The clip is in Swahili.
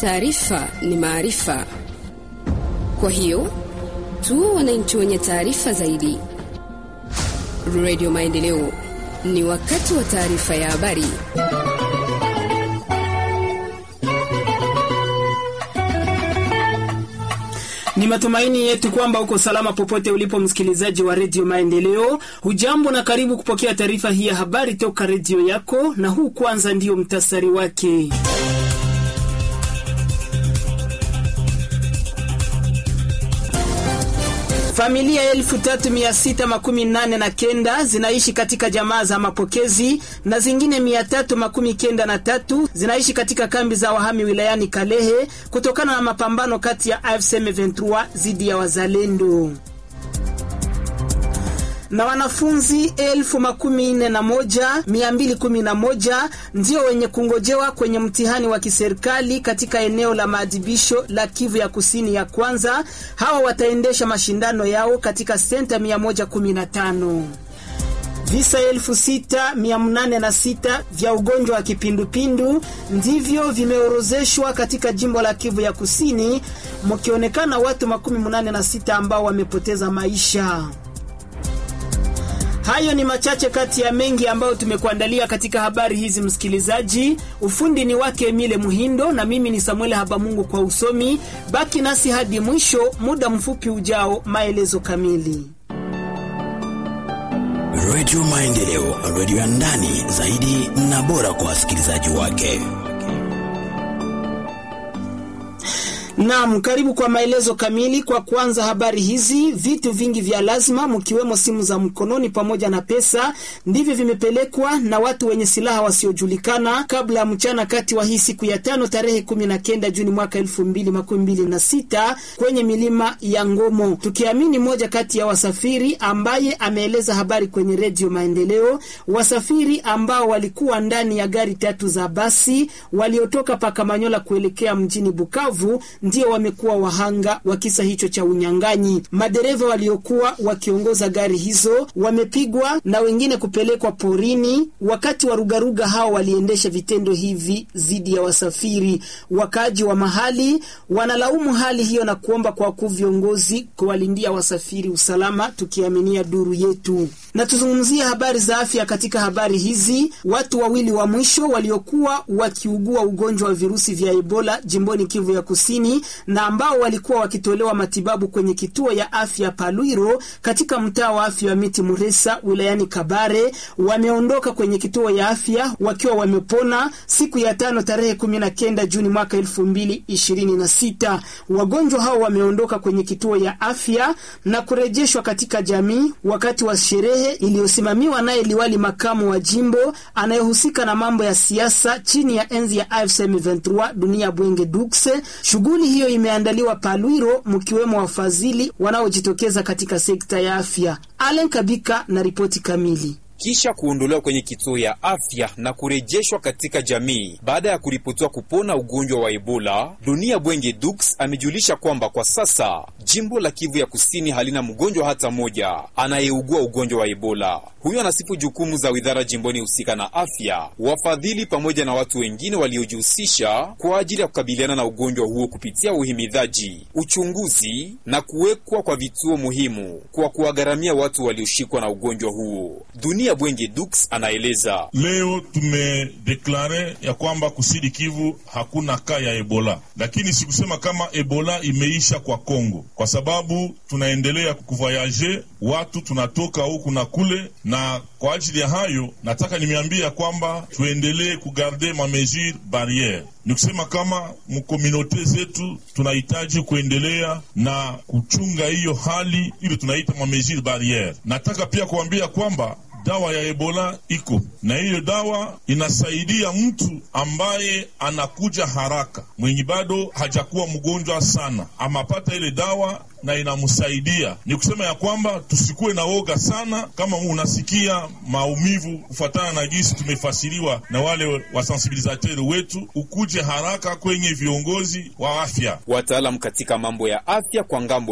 Taarifa ni maarifa, kwa hiyo tuwe wananchi wenye taarifa zaidi. Radio Maendeleo, ni wakati wa taarifa ya habari. Ni matumaini yetu kwamba uko salama popote ulipo, msikilizaji wa redio Maendeleo. Hujambo na karibu kupokea taarifa hii ya habari toka redio yako, na huu kwanza ndiyo mtasari wake. Familia elfu tatu mia sita makumi nane na kenda zinaishi katika jamaa za mapokezi na zingine mia tatu makumi kenda na tatu zinaishi katika kambi za wahami wilayani Kalehe kutokana na mapambano kati ya AFC M23 dhidi ya wazalendo na wanafunzi elfu makumi nne na moja mia mbili kumi na moja ndio wenye kungojewa kwenye mtihani wa kiserikali katika eneo la maadhibisho la Kivu ya kusini ya kwanza. Hawa wataendesha mashindano yao katika senta 115. Visa elfu sita mia nane na sita vya ugonjwa wa kipindupindu ndivyo vimeorozeshwa katika jimbo la Kivu ya kusini, mkionekana watu makumi munane na sita ambao wamepoteza maisha. Hayo ni machache kati ya mengi ambayo tumekuandalia katika habari hizi, msikilizaji. Ufundi ni wake Emile Muhindo na mimi ni Samuel Habamungu kwa usomi. Baki nasi hadi mwisho, muda mfupi ujao, maelezo kamili. Radio Maendeleo, radio ya ndani zaidi na bora kwa wasikilizaji wake. Naam, karibu kwa maelezo kamili. Kwa kwanza habari hizi, vitu vingi vya lazima mkiwemo simu za mkononi pamoja na pesa ndivyo vimepelekwa na watu wenye silaha wasiojulikana kabla ya mchana kati wa hii siku ya tano tarehe kumi na kenda Juni mwaka elfu mbili makumi mbili na sita kwenye milima ya Ngomo, tukiamini moja kati ya wasafiri ambaye ameeleza habari kwenye redio Maendeleo. Wasafiri ambao walikuwa ndani ya gari tatu za basi waliotoka Pakamanyola kuelekea mjini Bukavu ndio wamekuwa wahanga wa kisa hicho cha unyang'anyi. Madereva waliokuwa wakiongoza gari hizo wamepigwa na wengine kupelekwa porini. Wakati warugaruga hao waliendesha vitendo hivi dhidi ya wasafiri. Wakaaji wa mahali wanalaumu hali hiyo na kuomba kwa wakuu viongozi kuwalindia wasafiri usalama, tukiaminia duru yetu. Na tuzungumzie habari za afya. Katika habari hizi, watu wawili wa mwisho waliokuwa wakiugua ugonjwa wa virusi vya Ebola jimboni Kivu ya Kusini na ambao walikuwa wakitolewa matibabu kwenye kituo ya afya Palwiro katika mtaa wa afya wa Miti Muresa wilayani Kabare wameondoka kwenye kituo ya afya wakiwa wamepona siku ya tano tarehe kumi na kenda Juni mwaka elfu mbili ishirini na sita. Wagonjwa hao wameondoka kwenye kituo ya afya na kurejeshwa katika jamii wakati wa sherehe iliyosimamiwa naye liwali makamu wa jimbo anayehusika na mambo ya siasa chini ya enzi ya AFC M23 Dunia Bwenge Dukse. Shughuli hiyo imeandaliwa Palwiro, mkiwemo wafadhili wanaojitokeza katika sekta ya afya. Allen Kabika na ripoti kamili. Kisha kuondolewa kwenye kituo ya afya na kurejeshwa katika jamii baada ya kuripotiwa kupona ugonjwa wa Ebola, Dunia Bwenge Dux amejulisha kwamba kwa sasa jimbo la Kivu ya Kusini halina mgonjwa hata mmoja anayeugua ugonjwa wa Ebola. Huyo anasifu jukumu za widhara jimboni husika na afya, wafadhili pamoja na watu wengine waliojihusisha kwa ajili ya kukabiliana na ugonjwa huo kupitia uhimidhaji, uchunguzi na kuwekwa kwa vituo muhimu kwa kuwagharamia watu walioshikwa na ugonjwa huo. Dunia Bwenge Dux anaeleza. Leo tumedeklare ya kwamba kusidi Kivu hakuna kaa ya Ebola, lakini sikusema kama Ebola imeisha kwa Kongo, kwa sababu tunaendelea kuvoyaje, watu tunatoka huku na kule, na kwa ajili ya hayo nataka nimeambia kwamba tuendelee kugarde ma mesure barriere ni kusema kama mkominote zetu tunahitaji kuendelea na kuchunga hiyo hali ili tunaita ma mesure barriere. Nataka pia kuambia kwamba dawa ya Ebola iko na hiyo dawa inasaidia mtu ambaye anakuja haraka, mwenye bado hajakuwa mgonjwa sana, amapata ile dawa na inamsaidia. Ni kusema ya kwamba tusikuwe na woga sana. Kama unasikia maumivu kufuatana na jinsi tumefasiriwa na wale wasensibilizateri wetu, ukuje haraka kwenye viongozi wa afya, wataalamu katika mambo ya afya kwa ngambo